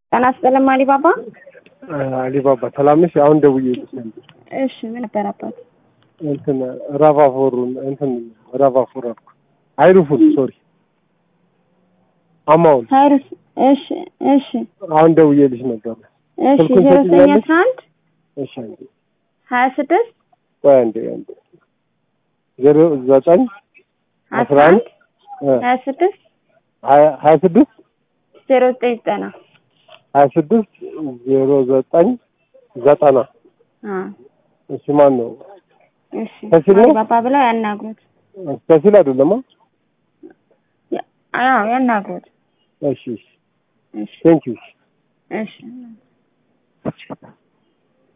ጤና ይስጥልኝ አሊባባ። አሊባባ ሰላም ነሽ? አሁን ደውዬልሽ ነበር። እሺ ምን ነበር አባት? እንትን ራቫፎሩን እንትን ራቫፎር አልኩ አይሩፉን ሶሪ አማውን ሀይሩስ እሺ እሺ አሁን ደውዬልሽ ነበር። እሺ ስልኩን ዜሮ ዘጠኝ ትይኛለሽ? አስራ አንድ እሺ አንዴ ሀያ ስድስት ቆይ አንዴ አንዴ ዜሮ ዘጠኝ አስራ አስራ አንድ አንድ ሀያ ስድስት ሀያ ሀያ ስድስት ዜሮ ዘጠኝ ዘጠና ሀያ ስድስት ዜሮ ዘጠኝ ዘጠና አ እሺ ማን ነው? እሺ ከሲል ነው? አሊባባ ብለው ያናግሩት። ከሲል አይደለማ? ያ- አዎ ያናግሩት። እሺ እሺ እሺ ቴንኪው እሺ